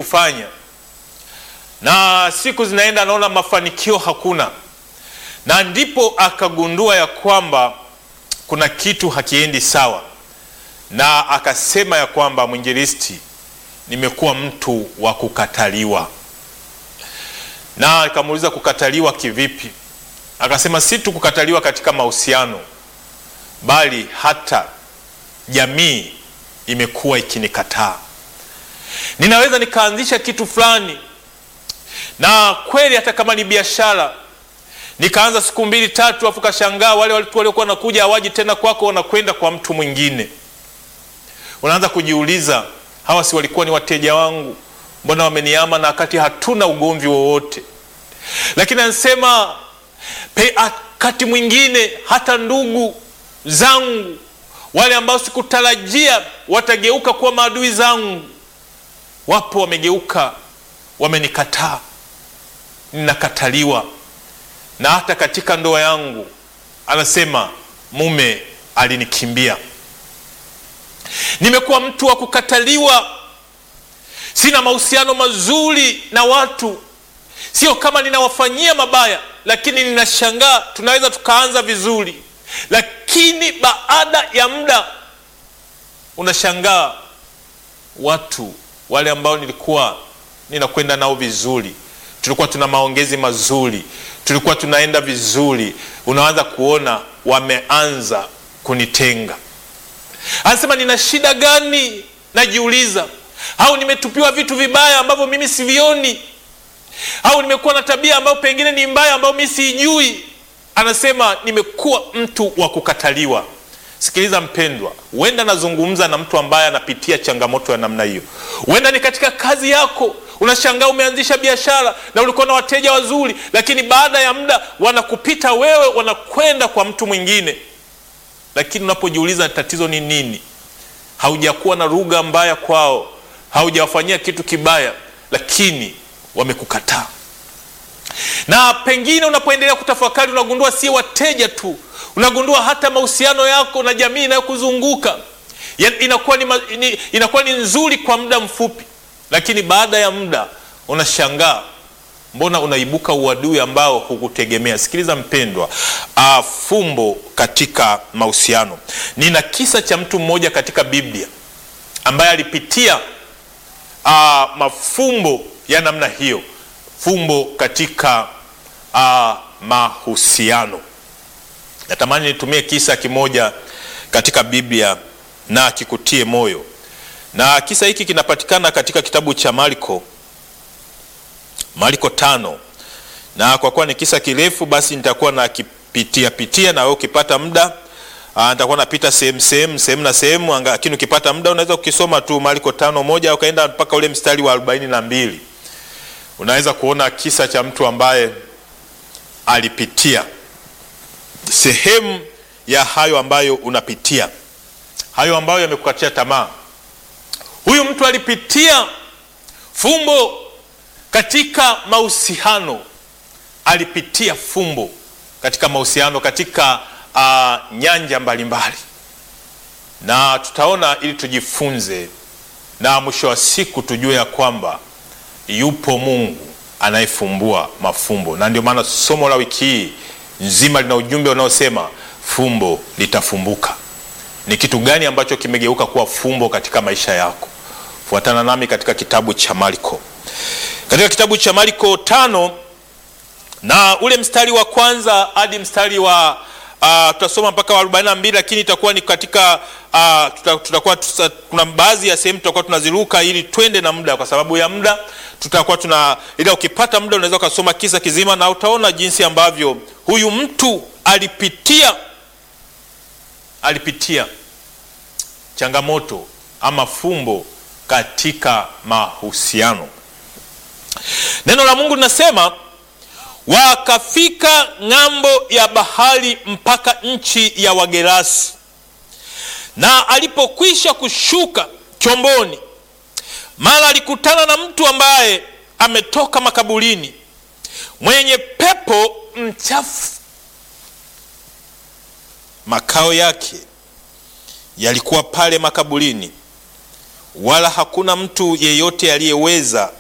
kufanya, na siku zinaenda, anaona mafanikio hakuna, na ndipo akagundua ya kwamba kuna kitu hakiendi sawa, na akasema ya kwamba mwinjilisti, nimekuwa mtu wa kukataliwa. Na akamuuliza kukataliwa kivipi? Akasema si tu kukataliwa katika mahusiano, bali hata jamii imekuwa ikinikataa. Ninaweza nikaanzisha kitu fulani, na kweli hata kama ni biashara, nikaanza siku mbili tatu, afu kashangaa wale watu waliokuwa wanakuja hawaji tena kwako, wanakwenda kwa mtu mwingine. Unaanza kujiuliza, hawa si walikuwa ni wateja wangu? Mbona wameniama na wakati hatuna ugomvi wowote? Lakini anasema wakati mwingine hata ndugu zangu wale ambao sikutarajia watageuka kuwa maadui zangu, wapo wamegeuka, wamenikataa, ninakataliwa. Na hata katika ndoa yangu, anasema mume alinikimbia. Nimekuwa mtu wa kukataliwa, sina mahusiano mazuri na watu. Sio kama ninawafanyia mabaya, lakini ninashangaa, tunaweza tukaanza vizuri lakini baada ya muda unashangaa watu wale ambao nilikuwa ninakwenda nao vizuri, tulikuwa tuna maongezi mazuri, tulikuwa tunaenda vizuri, unaanza kuona wameanza kunitenga. Anasema nina shida gani? Najiuliza, au nimetupiwa vitu vibaya ambavyo mimi sivioni, au nimekuwa na tabia ambayo pengine ni mbaya ambayo mimi siijui. Anasema nimekuwa mtu wa kukataliwa. Sikiliza mpendwa, huenda nazungumza na mtu ambaye anapitia changamoto ya namna hiyo. Huenda ni katika kazi yako, unashangaa umeanzisha biashara na ulikuwa na wateja wazuri, lakini baada ya muda wanakupita wewe, wanakwenda kwa mtu mwingine. Lakini unapojiuliza tatizo ni nini, haujakuwa na lugha mbaya kwao, haujawafanyia kitu kibaya, lakini wamekukataa na pengine unapoendelea kutafakari unagundua si wateja tu, unagundua hata mahusiano yako na jamii inayokuzunguka inakuwa ni, inakuwa ni nzuri kwa muda mfupi, lakini baada ya muda unashangaa mbona unaibuka uadui ambao hukutegemea. Sikiliza mpendwa, uh, fumbo katika mahusiano. Nina kisa cha mtu mmoja katika Biblia ambaye alipitia uh, mafumbo ya namna hiyo fumbo katika uh, mahusiano. Natamani nitumie kisa kimoja katika Biblia na kikutie moyo, na kisa hiki kinapatikana katika kitabu cha Marko, Marko tano, na kwa kuwa ni kisa kirefu, basi nitakuwa nakipitia pitia, na wewe ukipata muda uh, nitakuwa napita sehemu sehemu sehemu na sehemu, lakini ukipata muda unaweza ukisoma tu Marko tano moja ukaenda mpaka ule mstari wa arobaini na mbili unaweza kuona kisa cha mtu ambaye alipitia sehemu ya hayo ambayo unapitia, hayo ambayo yamekukatia tamaa. Huyu mtu alipitia fumbo katika mahusiano, alipitia fumbo katika mahusiano, katika uh, nyanja mbalimbali, na tutaona ili tujifunze, na mwisho wa siku tujue ya kwamba yupo Mungu anayefumbua mafumbo, na ndio maana somo la wiki hii nzima lina ujumbe unaosema fumbo litafumbuka. Ni kitu gani ambacho kimegeuka kuwa fumbo katika maisha yako? Fuatana nami katika kitabu cha Marko, katika kitabu cha Marko tano na ule mstari wa kwanza hadi mstari wa uh, tutasoma mpaka wa 42 lakini itakuwa ni katika uh, tutakuwa tuta, kuna baadhi ya sehemu tutakuwa tunaziruka ili twende na muda, kwa sababu ya muda tutakuwa tuna, ila ukipata muda unaweza ukasoma kisa kizima na utaona jinsi ambavyo huyu mtu alipitia alipitia changamoto ama fumbo katika mahusiano. Neno la Mungu linasema wakafika ng'ambo ya bahari mpaka nchi ya Wagerasi, na alipokwisha kushuka chomboni, mara alikutana na mtu ambaye ametoka makaburini, mwenye pepo mchafu. Makao yake yalikuwa pale makaburini, wala hakuna mtu yeyote aliyeweza